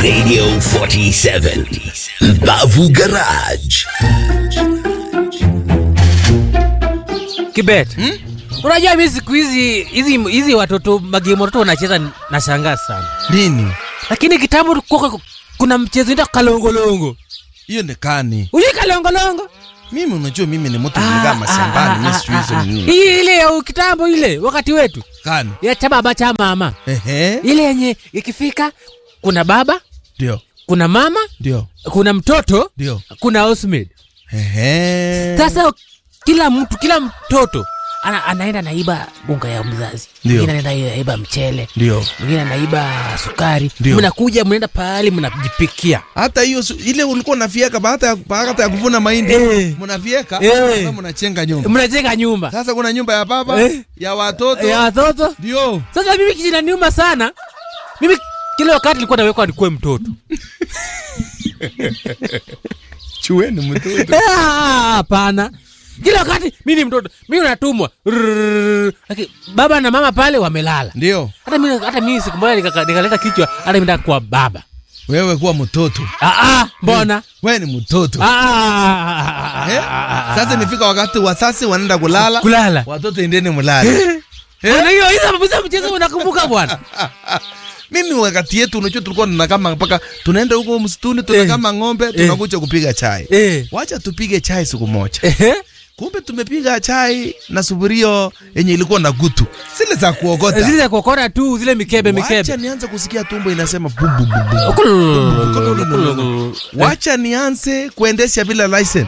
Radio 47 Mbavu Garage. Kibet. Unajua mimi siku hizi hizi hizi watoto magame watoto wanacheza nashangaa sana. Nini? Lakini kitambo kulikuwa kuna mchezo inaitwa kalongolongo. Hiyo ni kani. Unajua kalongolongo? Mimi unajua mimi ni mtu mligaa mashambani, mimi sijui hizo ni nini. Hii ile ya kitambo ile wakati wetu. Kani. Ya cha baba cha mama. Ehe. Ile yenye ikifika kuna baba, Ndio. kuna mama, Ndio. kuna mtoto, Ndio. kuna housemaid. Ehe. Sasa kila mtu kila mtoto ana, anaenda naiba bunga ya mzazi, Ndio. mwingine anaenda naiba mchele, Ndio. mwingine anaiba sukari. Ndio. Mnakuja mnaenda pahali mnajipikia. Hata hiyo su- ile ulikuwa unafieka baada ya baada ya kuvuna mahindi Eh. mnafieka Eh. na mnachenga nyumba. Mnajenga nyumba Sasa kuna nyumba ya baba, Eh. ya watoto. ya watoto. Ndio. Sasa mimi kijinaniuma sana, mimi kila wakati nilikuwa nawekwa nikuwe mtoto. Chueni mtoto. Ah, Hapana, kila wakati mimi ni mtoto, mimi natumwa Rrrr. Lakini baba na mama pale wamelala. Ndio. Hata mimi hata mimi siku moja nikaka- nikaleta kichwa, hata mimi nataka kuwa baba. Wewe kuwa mtoto. Ah, ah, mbona? Wewe ni mtoto. Ah, Eh? Sasa imefika wakati wasasi wanaenda kulala. kulala. Watoto endeni mlale. Bwana, hiyo hizo hizo mchezo unakumbuka bwana? Mimi wakati yetu unajua tulikuwa tunakama mpaka tunaenda huko msituni tunakama ng'ombe tunakuja kupiga chai. Eh. Wacha tupige chai siku moja. Ehe. Kumbe tumepiga chai na sufurio yenye ilikuwa na gutu. Zile za Zile kuokota. za kuokota tu, zile mikebe Wacha mikebe. nianze kusikia tumbo inasema bu bu bu bu. Wacha nianze kuendesha bila license.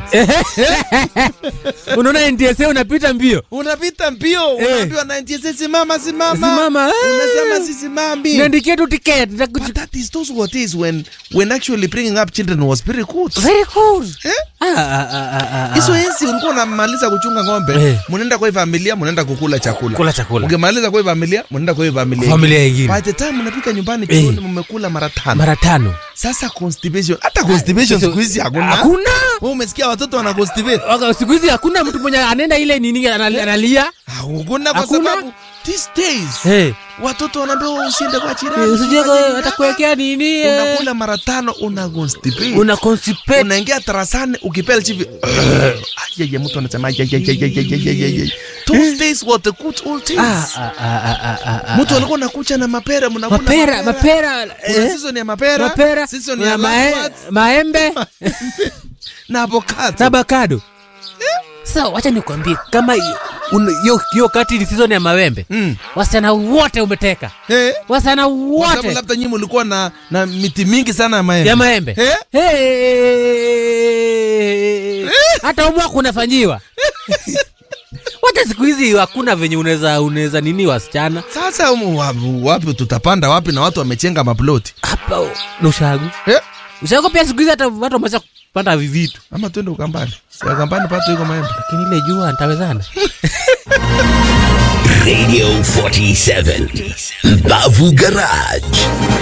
Unaona NTSA unapita mbio. Unapita mbio, Eh. unaambiwa na NTSA simama simama. Simama, eh. Unasema sisimami. Niandikie tu ticket. But that is those what is when when actually bringing up children was very good. Very cool. Eh? Ah, ah, ah, ah, ah. Hizo enzi ulikuwa unamaliza kuchunga ng'ombe, Eh. mnaenda kwa hii familia, mnaenda kukula chakula. Kula chakula. Ukimaliza kwa hii familia, mnaenda kwa hii familia. Familia ingine. By the time mnafika nyumbani Eh. jioni mmekula mara tano. Mara tano. Sasa constipation, hata constipation Sasa- siku hizi hakuna. Hakuna. Wewe umesikia watoto wana constipate? Waka- Siku hizi hakuna mtu mwenye anaenda ile nini anali- analia. Hakuna kwa Hakuna. sababu these days Eh. watoto wanaambiwa usiende kwa jirani. Usije usifanye atakuwekea nini? nini. eh. Unakula mara tano una constipate. Una constipate. unaingia tarasani ukipela chivi ayeye mtu anasema ayayayayayayayayay those days were the good old days Ah, ah, ah, ah, ah, ah. mtu alikuwa nakucha na mapera mnakula Mapera, mapera. kuna eh. season ya mapera Mapera. season na ya mae- lemongrass, maembe na avocado na avocado. Sasa wacha nikwambie kama hiyo- un- hiyo hiyo kati ni season ya mawembe. Mm. Wasichana wote umeteka. eh Wasichana kwa sababu wote labda nyinyi mlikuwa na na miti mingi sana ya maembe ya maembe. eh Hey! Hata umwa kunafanyiwa. Wacha siku hizi hakuna venye unaweza unaweza nini wasichana sasa umu, wapi, wapi tutapanda wapi na watu wamechenga maploti hapa na ushagu. eh Ushagu pia siku hizi hata watu wameanza kupanda vivitu. ama twende ukambani si ukambani pato iko maembe Lakini ile jua nitawezana. Radio 47 Mbavu Garage.